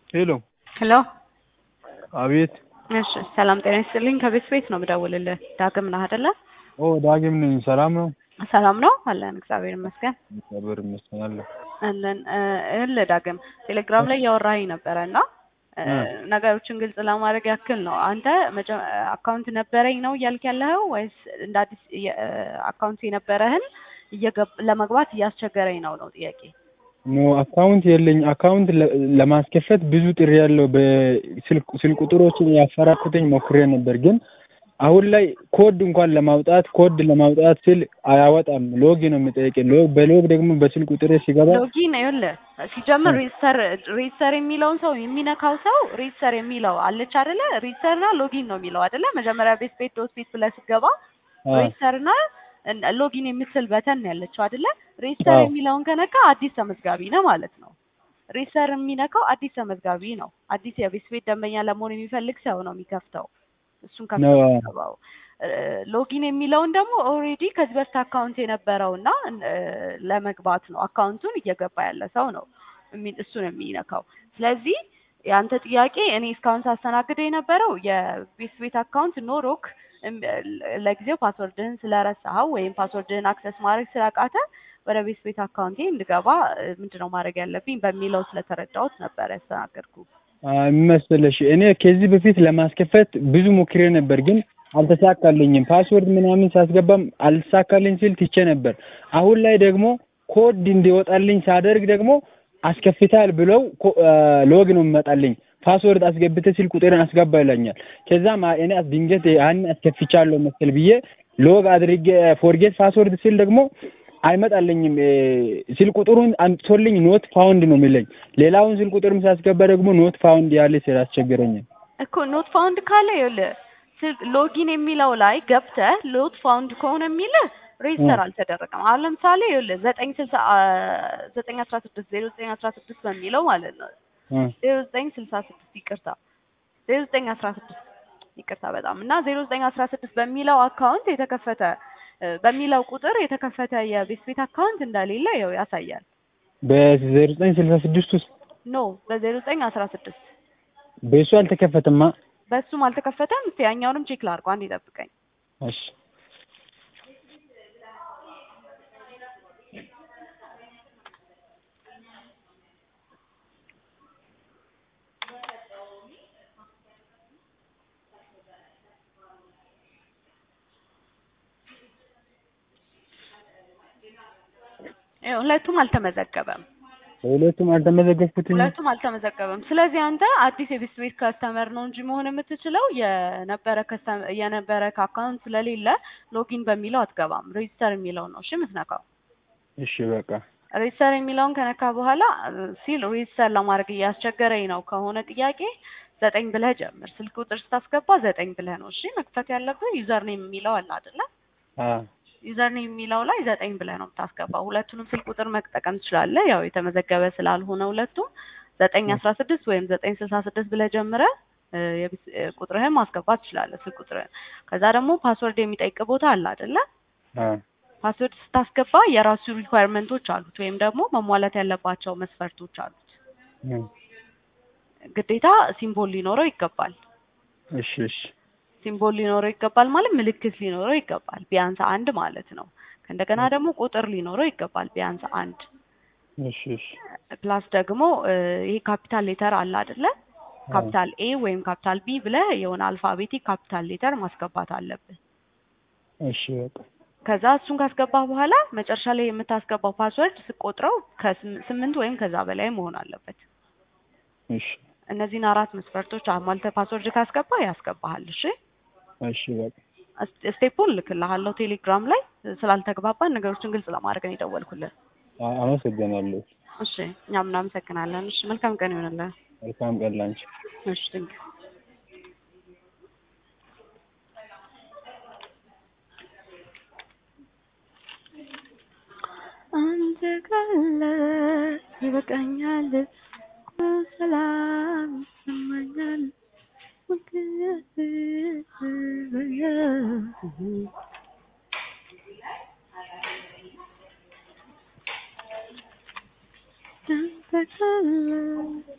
ሄሎ ሄሎ አቤት እሺ ሰላም ጤና ይስጥልኝ ከቤት ቤት ነው የምደውልልህ ዳግም ነህ አይደለ ኦ ዳግም ነኝ ሰላም ነው ሰላም ነው አለን እግዚአብሔር ይመስገን እግዚአብሔር ይመስገን አለ አለን እልህ ዳግም ቴሌግራም ላይ እያወራኸኝ ነበረ እና ነገሮችን ግልጽ ለማድረግ ያክል ነው አንተ አካውንት ነበረኝ ነው እያልክ ያለኸው ወይስ እንደ አዲስ አካውንት የነበረህን ለመግባት እያስቸገረኝ ነው ነው ጥያቄ ኖ አካውንት የለኝ አካውንት ለማስከፈት ብዙ ጥሪ ያለው በስልክ ቁጥሮችን ያፈራኩትኝ ሞክሬ ነበር ግን አሁን ላይ ኮድ እንኳን ለማውጣት ኮድ ለማውጣት ስል አያወጣም ሎግ ነው የሚጠይቀኝ ሎግ በሎግ ደግሞ በስልክ ቁጥሬ ሲገባ ሎጊን ይኸውልህ ሲጀምር ሬጅስተር ሬጅስተር የሚለውን ሰው የሚነካው ሰው ሬጅስተር የሚለው አለች አይደለ ሬጅስተር እና ሎጊን ነው የሚለው አይደለ መጀመሪያ ቤት ቤት ዶት ቤት ብለህ ስትገባ ሬጅስተር እና ሎጊን የምትል በተን ያለችው አይደለ ሬጅስተር የሚለውን ከነካ አዲስ ተመዝጋቢ ነው ማለት ነው ሬጅስተር የሚነካው አዲስ ተመዝጋቢ ነው አዲስ የቤት ቤት ደንበኛ ለመሆን የሚፈልግ ሰው ነው የሚከፍተው እሱን ከፍተው ሎጊን የሚለውን ደግሞ ኦልሬዲ ከዚህ በፊት አካውንት የነበረው እና ለመግባት ነው አካውንቱን እየገባ ያለ ሰው ነው እሱን የሚነካው ስለዚህ የአንተ ጥያቄ እኔ እስካሁን ሳስተናግደ የነበረው የቤት ቤት አካውንት ኖሮክ ለጊዜው ፓስወርድህን ስለረሳኸው ወይም ፓስወርድህን አክሰስ ማድረግ ስላቃተ ወደ ቤት ቤት አካውንቴ እንድገባ ምንድነው ማድረግ ያለብኝ በሚለው ስለተረዳሁት ነበር ያስተናገድኩ መሰለሽ እኔ ከዚህ በፊት ለማስከፈት ብዙ ሞክሬ ነበር ግን አልተሳካልኝም ፓስወርድ ምናምን ሳስገባም አልተሳካልኝ ሲል ትቼ ነበር አሁን ላይ ደግሞ ኮድ እንዲወጣልኝ ሳደርግ ደግሞ አስከፍታል ብለው ሎግ ነው የሚመጣልኝ ፓስወርድ አስገብተ ሲል ቁጥርን አስገባ ይለኛል ከዛም እኔ ድንገት ያን አስከፍቻለሁ መሰል ብዬ ሎግ አድርጌ ፎርጌት ፓስወርድ ሲል ደግሞ አይመጣልኝም ስልክ ቁጥሩን አምጥቶልኝ ኖት ፋውንድ ነው የሚለኝ ሌላውን ስልክ ቁጥርም ሳስገባ ደግሞ ኖት ፋውንድ ያለ ስላስቸገረኛል እኮ ኖት ፋውንድ ካለ ይኸውልህ ሎጊን የሚለው ላይ ገብተህ ኖት ፋውንድ ከሆነ የሚልህ ሬጅስተር አልተደረገም አሁን ለምሳሌ ይኸውልህ ዘጠኝ ስልሳ ዘጠኝ አስራ ስድስት ዜሮ ዘጠኝ አስራ ስድስት በሚለው ማለት ነው ዜሮ ዘጠኝ ስልሳ ስድስት ይቅርታ ዜሮ ዘጠኝ አስራ ስድስት ይቅርታ በጣም እና ዜሮ ዘጠኝ አስራ ስድስት በሚለው አካውንት የተከፈተ በሚለው ቁጥር የተከፈተ የቤት ቤት አካውንት እንደሌለ ያው ያሳያል። በዜሮ ዘጠኝ ስልሳ ስድስት ውስጥ ኖ በዜሮ ዘጠኝ አስራ ስድስት በእሱ አልተከፈተማ። በእሱም አልተከፈተም። እስቲ ያኛውንም ቼክ ላድርገው፣ አንዴ ጠብቀኝ። እሺ ሁለቱም አልተመዘገበም። ሁለቱም አልተመዘገብኩትም። ሁለቱም አልተመዘገበም። ስለዚህ አንተ አዲስ የቤት ቤት ከስተመር ነው እንጂ መሆን የምትችለው የነበረ የነበረ አካውንት ስለሌለ ሎጊን በሚለው አትገባም። ሬጅስተር የሚለው ነው እሺ የምትነካው። እሺ በቃ ሬጅስተር የሚለውን ከነካ በኋላ ሲል ሬጅስተር ለማድረግ እያስቸገረኝ ነው ከሆነ ጥያቄ ዘጠኝ ብለህ ጀምር። ስልክ ቁጥር ስታስገባ ዘጠኝ ብለህ ነው እሺ መክፈት ያለብህ። ዩዘር ኔም የሚለው አለ አይደለ? ዩዘር ኔም የሚለው ላይ ዘጠኝ ብለህ ነው የምታስገባው። ሁለቱንም ስልክ ቁጥር መጠቀም ትችላለህ። ያው የተመዘገበ ስላልሆነ ሁለቱም ዘጠኝ አስራ ስድስት ወይም ዘጠኝ ስልሳ ስድስት ብለህ ጀምረህ ቁጥርህን ማስገባት ትችላለህ፣ ስልክ ቁጥርህን። ከዛ ደግሞ ፓስወርድ የሚጠይቅ ቦታ አለ አይደለ? ፓስወርድ ስታስገባ የራሱ ሪኳየርመንቶች አሉት ወይም ደግሞ መሟላት ያለባቸው መስፈርቶች አሉት። ግዴታ ሲምቦል ሊኖረው ይገባል። እሺ እሺ ሲምቦል ሊኖረው ይገባል ማለት ምልክት ሊኖረው ይገባል፣ ቢያንስ አንድ ማለት ነው። ከእንደገና ደግሞ ቁጥር ሊኖረው ይገባል፣ ቢያንስ አንድ። እሺ እሺ ፕላስ ደግሞ ይሄ ካፒታል ሌተር አለ አይደለ? ካፒታል ኤ ወይም ካፒታል ቢ ብለህ የሆነ አልፋቤቲክ ካፒታል ሌተር ማስገባት አለብህ። እሺ በቃ ከዛ እሱን ካስገባህ በኋላ መጨረሻ ላይ የምታስገባው ፓስወርድ ስቆጥረው ከስምንት ወይም ከዛ በላይ መሆን አለበት። እሺ እነዚህን አራት መስፈርቶች አሟልተህ ፓስወርድ ካስገባ ያስገባሃል። እሺ እሺ በቃ ስቴፑን ልክልሃለሁ ቴሌግራም ላይ። ስላልተግባባን ነገሮችን ግልጽ ለማድረግ ነው የደወልኩልህ። አመሰግናለሁ። እሺ እኛም እናመሰግናለን። እሺ መልካም ቀን ይሆንልህ። መልካም ቀን ላንቺ። እሺ ድንቅ አንተ ካለ ይበቃኛል፣ ሰላም ይሰማኛል። አንተ ካለ